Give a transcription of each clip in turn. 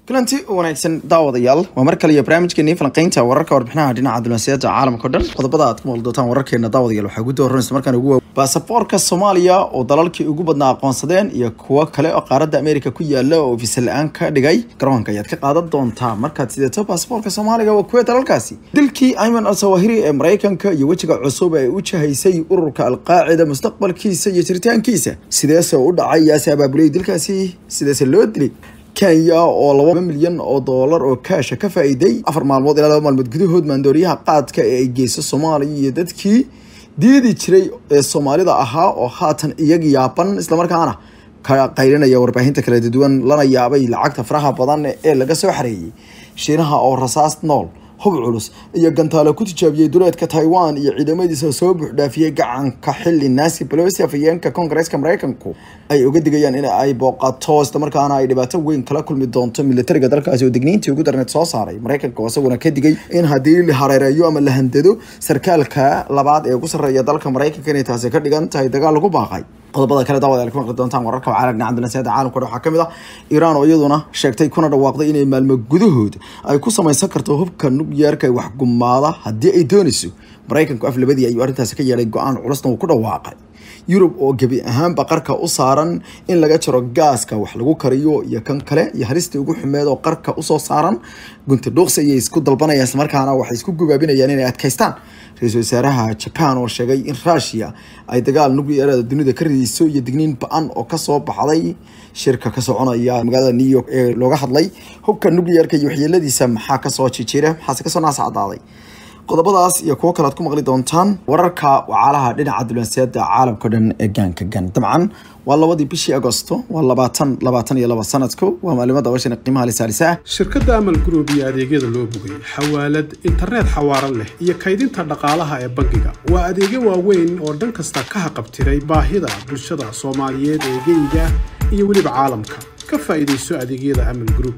kulanti wanaagsan daawadayaal waa mar kale iyo barnaamijkeenii falanqeynta wararka warbixinaha dhinaca dunaasiyada caalamka o dhan qodobada aad ku maqli doontaan wararkeena daawadayaal waxaa guda horanaysa markaan ugu baasaboorka soomaaliya oo dalalkii ugu badnaa aqoonsadeen iyo kuwo kale oo qaaradda america ku yaala oo visa la-aan ka dhigay garoonka ayaad ka qaadan doontaa markaad sideeto baasaboorka soomaaliga waa kuwee dalalkaasi dilkii ayman al sawahiri ee maraykanka iyo wejiga cusub ee u jahaysay ururka alqaacida mustaqbalkiisa iyo jiritaankiisa sideese u dhacay yaase abaabulay dilkaasi sideese loo dilay kenya oo laba milyan oo doolar oo kaasha ka faa-iiday afar maalmood ilaa laba maalmood gudahood maandooriyaha qaadka ee ay geyso soomaaliya iyo dadkii diidi jiray ee soomaalida ahaa oo haatan iyaga yaaban islamarkaana ka qaylinaya warbaahinta kala duwan lana yaabay lacagta faraha badan ee laga soo xareeyay shiinaha oo rasaas nool hub culus iyo gantaalo ku tijaabiyey duleedka taiwan iyo ciidamadiisa soo buuxdhaafiyey gacanka xili nancy pelosi afhayeenka koongareeska maraykanku ay uga digayaan in ay booqato islamarkaana ay dhibaato weyn kala kulmi doonto militariga dalkaasi oo digniintii ugu darneed soo saaray maraykanka oo isaguna ka digay in haddii la hareereeyo ama la handado sarkaalka labaad ee ugu sarreeya dalka maraykanka inay taasi ka dhigan tahay dagaal lagu baaqay qodobada kale daawad ku maqli doontaan wararka caalam dhinaca dunaasiyada caalamka waxaa kamid ah iiraan oo iyaduna sheegtay kuna dhawaaqday inay maalmo gudahood ay ku samaysan karto hubka nukliyeerka wax gumaada haddii ay doonayso maraykanku af labadii ayuu arrintaasi ka yeelay go-aan culusna uu ku dhawaaqay yurub oo gebi ahaanba qarka u saaran in laga jaro gaaska wax lagu kariyo iyo kan kale iyo halistii ugu xumeed oo qarka usoo saaran gunti dhuuqsi ayay isku dalbanayaan islamarkaana waxay isku gubaabinayaan inay adkaystaan ra-iisul wasaaraha jaban oo sheegay in rushia ay dagaal nukliyeerada dunida ka ridayso iyo digniin ba-an oo kasoo baxday shirka ka soconaya magaalada new york ee looga hadlay hubka nukliyeerka iyo waxyeeladiisa maxaa kasoo jijira maxaase kasoo naas cadaaday qodobadaas iyo kuwo kale ad ku maqli doontaan wararka wacaalaha dhinaca dulanseeda caalamkao dhan ee gaanka gan dabcan waa labadii bishii agosto waa labaatan labaatan iyo laba sanadku waa maalimada bashan qiimaha lisaalisa shirkadda amal group iyo adeegyada loo bogay xawaalad internet xawaaran leh iyo kaydinta dhaqaalaha ee bangiga waa adeegyo waaweyn oo dhan kasta ka haqabtiray baahida bulshada soomaaliyeed ee geyga iyo weliba caalamka ka faa'iidayso adeegyada amal group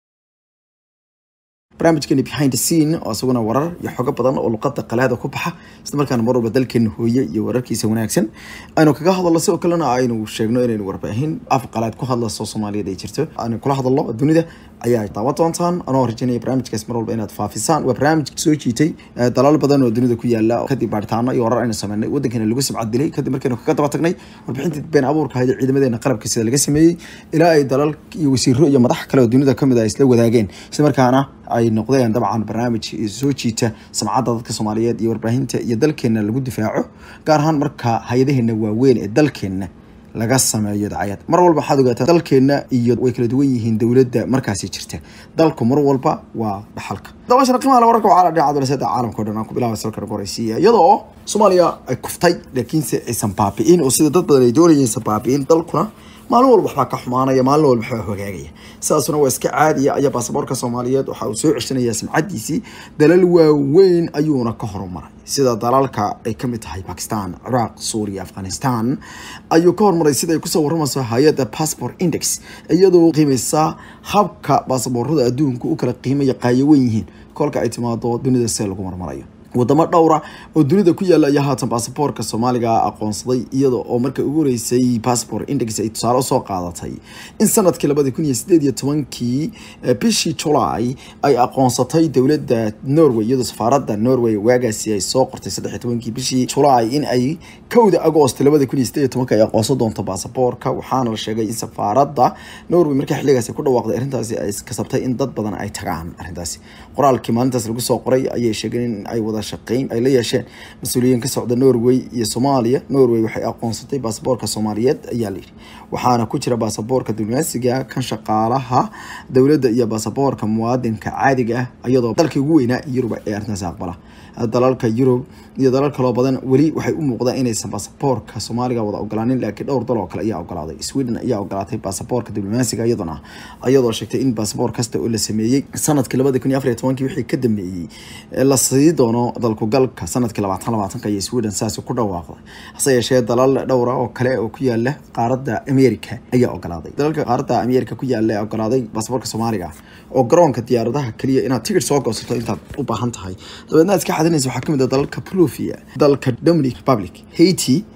barnaamijkeeni behind the scene oo isaguna warar iyo xogo badan oo luqada qalaada ku baxa isla markaana mar walba dalkeena hooye iyo wararkiisa wanaagsan aynu kaga hadalno sidoo kalena aynu sheegno inaynu warbaahin af qalaad ku hadlaso soomaaliyeed ay jirto aynu kula hadalno dunida ayaa daawan doontaan anoo rajaynaya barnaamijkaas mar walba inaad faafisaan waa barnaamij soo jiitay dalal badan oo dunida ku yaala kadib baaritaano iyo warar aynu sameynay wadankeena lagu sibcad dilay kadib markaynu kaga daba tagnay warbixintii been abuurka ahayd ciidamadeena qalabka sida laga sameeyey ilaa ay dalal iyo wasiiro iyo madax kale oo dunida kamid ah isla wadaageen isla markaana ay noqdeen dabcan barnaamij soo jiita samcadda dadka soomaaliyeed iyo warbaahinta iyo dalkeena lagu difaaco gaar ahaan marka hay-adaheena waaweyn ee dalkeena laga sameeyo dacayad mar walba waxaad ogaataa dalkeena iyo way kala duwan yihiin dowladda markaasi jirta dalku mar walba waa dhaxalka dabashana qiimaha wararka waxaa dhinaca dulasada caalamka o dhan aan ku bilaaba salkan ugu horeysiiya iyadoo soomaaliya ay kuftay laakiinse aysan baabi'in oo sida dad badan ay doonayeen aysan baabi'in dalkuna maalin walba waxbaa ka xumaanaya maalin walba waxbaa hogaagaya sidaasuna waa iska caadiya ayaa baasaboorka soomaaliyeed waxa uu soo ceshanaya samcadiisii dalal waaweyn ayuuna ka horumaray sida dalalka ay kamid tahay bakistan ciraaq suuriya afghanistan ayuu ka horumaray sida ay kusoo waramayso hay-adda passport index iyadoo qiimeysa habka baasaboorada adduunka u kala qiimaya qaayawen yihiin kolka ay timaado dunida see lagu marmarayo wadamo dhowra oo dunida ku yaala ayaa haatan baasaboorka soomaaliga aqoonsaday iyada oo marka ugu horeysay passport index ay tusaale usoo qaadatay in sanadkii labadi kun iyo sideed iyo tobankii bishii july ay aqoonsatay dowladda norway iyadoo safaaradda norway waagaasi ay soo qortay saddex iyo tobankii bishii july in ay kowda agost labadi kun iyo sideed iyo tobanka ay aqoonsan doonto baasaboorka waxaana la sheegay in safaaradda norway markii xilligaasi ku dhawaaqday arrintaasi ay kasabtay in dad badan ay tagaan arrintaasi qoraalkii maalintaas lagu soo qoray ayay sheegeen in ay wada shaqeyn ay la yeesheen mas-uuliyiin ka socda norway iyo soomaaliya norway waxay aqoonsatay baasaboorka soomaaliyeed ayaa layidhi waxaana ku jira baasaboorka diblomaasiga kan shaqaalaha dowladda iyo baasaboorka muwaadinka caadiga ah iyadoo dalkii ugu weynaa yurub ee arrintaasi aqbala dalalka yurub iyo dalal kaloo badan weli waxay u muuqdaan inaysan baasaboorka soomaaliga wada ogolaanin laakiin dhowr dal oo kale ayaa ogolaaday sweden ayaa ogolaatay baasaboorka diblomaasiga iyaduna iyadoo sheegtay in baasaboor kasta oo la sameeyey sanadkii labadi kun iyo afar iyo tobankii wixii ka dambeeyey la sii doono dalku galka sanadkii labaatan labaatanka iyo sweden saasi ku dhawaaqday hase yeeshee dalal dhowra oo kale oo ku yaala qaaradda america ayaa ogolaaday dalalka qaaradda america ku yaala ee ogolaaday baasaboorka soomaaliga oo garoonka diyaaradaha keliya inaad tigir soo goosato intaad u baahan tahay dabeedna iska xadinaysa waxaa kamid ah dalalka Perugia dalka Dominic Republic Haiti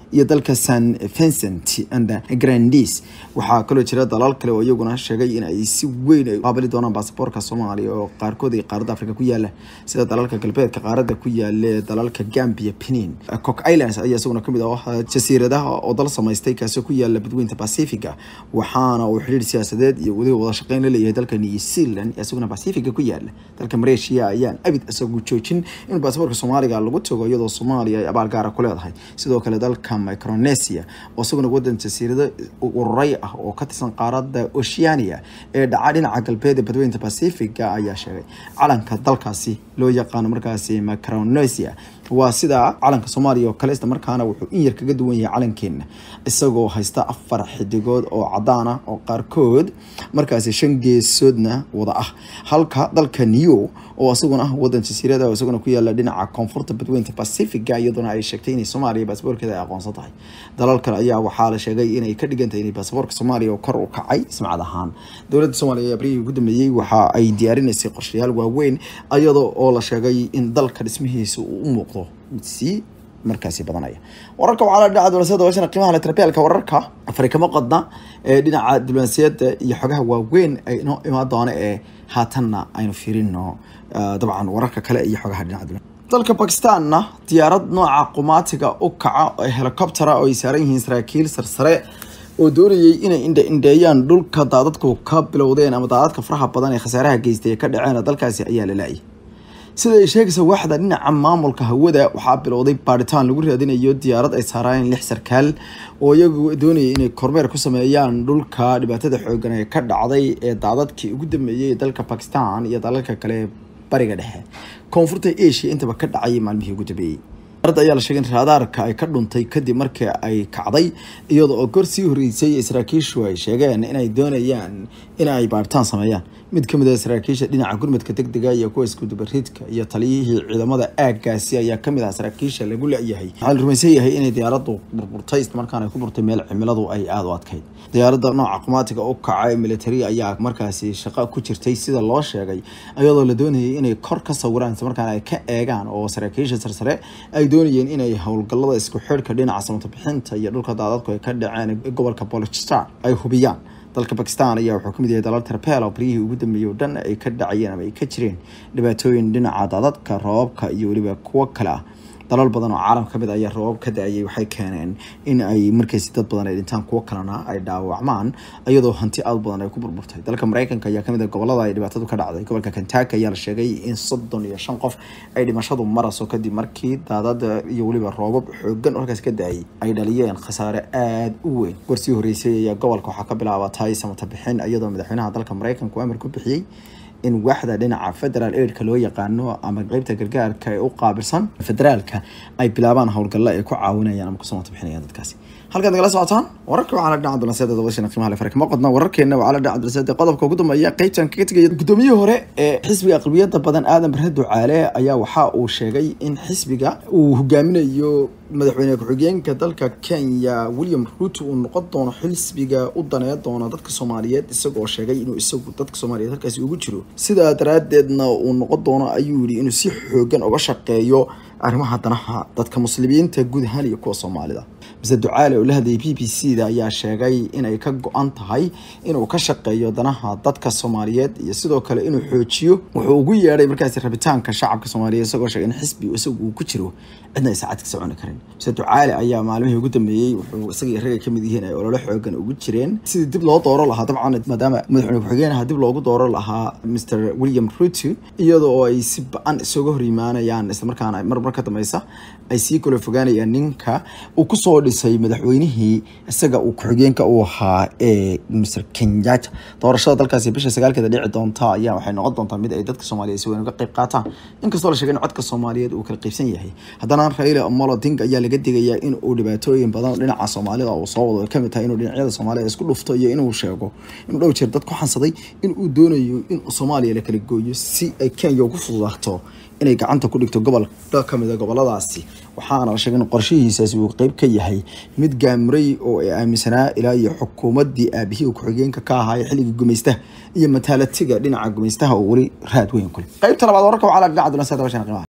iyo dalka san vincent and grandis waxaa kaloo jira dalal kale oo iyaguna sheegay in ay si weyn ay qaabili doonaan baasaboorka soomaaliya oo qaarkood ay qaaradda afrika ku yaala sida dalalka galbeedka qaaradda ku yaala dalalka gambia benin cook islands ayaa isaguna kamid ah jasiiradaha oo dal samaystay kaasoo ku yaala badweynta pacifica waxaana uu xidhiir siyaasadeed iyo weliba wada shaqeyn la leeyahay dalka new zealand isaguna pacifica ku yaala dalka malaysia ayaan abid isagu joojin in baasaboorka soomaaliga lagu tago iyadoo soomaaliya ay abaal gaara ku leedahay sidoo kale dalka micronesia oo isaguna wadan jasiirado ururay ah oo ka tirsan qaaradda oceania ee dhaca dhinaca galbeed ee badweynta pacifica ayaa sheegay calanka dalkaasi loo yaqaano markaasi micronesia waa sida calanka soomaaliya oo kale isla markaana wuxuu in yar kaga duwan yahay calankeena isagoo haysta afar xidigood oo cadaan ah oo qaarkood markaasi shan geesoodna wada ah halka dalka new oo isaguna ah wadan jasiirada oo isaguna ku yaala dhinaca koonfurta badweynta pacifica iyaduna ay sheegtay inay soomaaliya baasaboorkeeda ay aqoonsan tahay dalal kale ayaa waxaa la sheegay inay ka dhigantahay inay baasaboorka soomaaliya oo kor u kacay ismacad ahaan dowladda soomaaliya ayaa barihii ugu dambeeyey waxa ay diyaarinaysay qorshayaal waaweyn iyadoo oo la sheegay in dalka dhismihiisa uu u muuqdo sii markaasi badanaya wararka waxaa la dhinaca diblomaasiyadda washana qiimaha latrabeelka wararka afrikama qodna ee dhinaca diblomaasiyadda iyo xogaha waaweyn ay inoo imaan doona ee haatanna aynu fiirino dabcan wararka kale iyo xogaha dhinaca diblomaasiyadda dalka bakistanna diyaarad nooca qumaatiga u kaca ee helicoptera oo ay saaran yihiin saraakiil sarsare oo doonayay inay indha-indheeyaan dhulka daadadku ka bilowdeen ama daadadka faraha badan ee khasaaraha geystay ee ka dhaceen dalkaasi ayaa la la-ayay sida ay sheegaysa waaxda dhinaca maamulka hawada waxaa bilowday baaritaan lagu raadinayo diyaarad ay saaraan lix sarkaal oo iyagu doonayay inay kormeer ku sameeyaan dhulka dhibaatada xoogan ee ka dhacday ee daadadkii ugu dambeeyey ee dalka bakistan iyo dalalka kale bariga dhexe koonfurta asia intaba ka dhacay maalmihii ugu dambeeyey diyaaradda ayaa la sheegay in raadaarka ay ka dhuntay kadib markii ay kacday iyada oo gor sii horreysay saraakiishu ay sheegeen inay doonayaan in ay baaritaan sameeyaan mid ka mid ah saraakiisha dhinaca gurmadka degdega iyo kuwa iskudubaridka iyo taliyihii ciidamada aaggaasi ayaa kamid ah saraakiisha lagu la-yahay waxaa la rumaysan yahay inay diyaaraddu burburtay islamarkaana ay ku burtay meel cimiladu ay aada u adkayd diyaaradda nooca qumaatiga u kaca ee military ayaa markaasi shaqo ku jirtay sida loo sheegay iyadoo la doonayay inay kor ka sawiraan islamarkaana ay ka eegaan oo saraakiisha sarsare ay doonayeen inay howlgallada isku xidhka dhinaca samata bixinta iyo dhulka daadadku ay ka dhaceen gobolka bolochistan ay hubiyaan dalka bakistan ayaa wuxuu kamid yahay dalal tarpeel oo baryihii ugu dambeeyey oo dhan ay ka dhacayeen ama ay ka jireen dhibaatooyin dhinaca daadadka roobabka iyo weliba kuwo kale ah dalal badan oo caalam kamid ayaa roobab ka da-ayay waxay keeneen in ay markaysi dad badan ay dhintaan kuwo kalena ay dhaawacmaan iyadoo hanti aad badan ay ku burburtay dalka mareykanka ayaa kamid ah gobolada ay dhibaatadu ka dhacday gobolka kentucky ayaa la sheegay in soddon iyo shan qof ay dhimashadu maraso kadib markii daadada iyo weliba roobab xoogan halkaas ka da-ayay ay dhaliyeen khasaare aada u weyn gorsii horreysay ayaa gobolka waxaa ka bilaabatay samata bixin iyadoo madaxweynaha dalka mareykanka amar ku bixiyey in waaxda dhinaca federal aidka loo yaqaano ama qeybta gargaarka ee u qaabilsan federaalka ay bilaabaan howlgalla ay ku caawinayaan ama kusoo bixinayaan dadkaasi halkaad nagala socotaan wararka waxaa la dhinaca dulasiyada dabashana qiimaha le farka ma qodna wararkeena waxaa la dhinaca dulasiyada qodobka ugu dambeeya qeybtan kaga tegaya gudoomiyihii hore ee xisbiga aqlabiyada badan aadan bare ducaale ayaa waxa uu sheegay in xisbiga uu hogaaminayo madaxweyne ku-xigeenka dalka kenya william ruto uu noqon doono xisbiga u daneyn doona dadka soomaaliyeed isagoo sheegay inuu isagu dadka soomaaliyeed halkaasi ugu jiro sidaa daraadeedna uu noqon doono ayuu yihi inuu si xoogan uga shaqeeyo arrimaha danaha dadka muslimiinta guud ahaan iyo kuwa soomaalida mise ducaale oo la hadlayay b b c da ayaa sheegay inay ka go-an tahay inuu ka shaqeeyo danaha dadka soomaaliyeed iyo sidoo kale inuu xoojiyo wuxuu ugu yeedhay markaasi rabitaanka shacabka soomaaliyeed isagoo sheegay in xisbi isagu uu ku jiro cidna ay saacad ka soconi karin mise ducaale ayaa maalmihii ugu dambeeyey wuxuu isagii ragga kamid yihiin ay ololo xoogan ugu jireen sidii dib loo dooro lahaa dabcan maadaama madaxweyne ku-xigeenaha dib loogu dooro lahaa mr william ruto iyada oo ay si ba-an isaga hor yimaanayaan islamarkaana mar mar ka dambeysa ay sii kala fogaanayaan ninka uu kusoo dhisay madaxweynihii isaga uu ku-xigeenka u ahaa ee mr kenyatta doorashada dalkaasi bisha sagaalkeeda dhici doonta ayaa waxay noqon doontaa mid ay dadka soomaaliyeed si weyn uga qayb qaataan inkastoo la sheegay in codka soomaaliyeed uu kala qaybsan yahay haddana raila omolo odinga ayaa laga digayaa in uu dhibaatooyin badan dhinaca soomaalida uu soo wado kamid tahay inuu dhinacyada soomaalida isku dhufto iyo inuu sheego inuu dhow jeer dad ku xansaday in uu doonayo in soomaaliya la kala gooyo si ay kenya ugu fududaato inay gacanta ku dhigto gobol kamid a goboladaasi waxaana la sheegay in qorshihiisaasi uu qeyb ka yahay mid gaamuray oo ay aaminsanaa ilaa iyo xukuumadii aabihii ku-xigeenka ka ahaa ee xilligii gumaystaha iyo mataalatiga dhinaca gumaystaha oo weli raad weyn ku leh qeybta labaad wararka waxaa la dhinaca dulansa dabashana qiimaha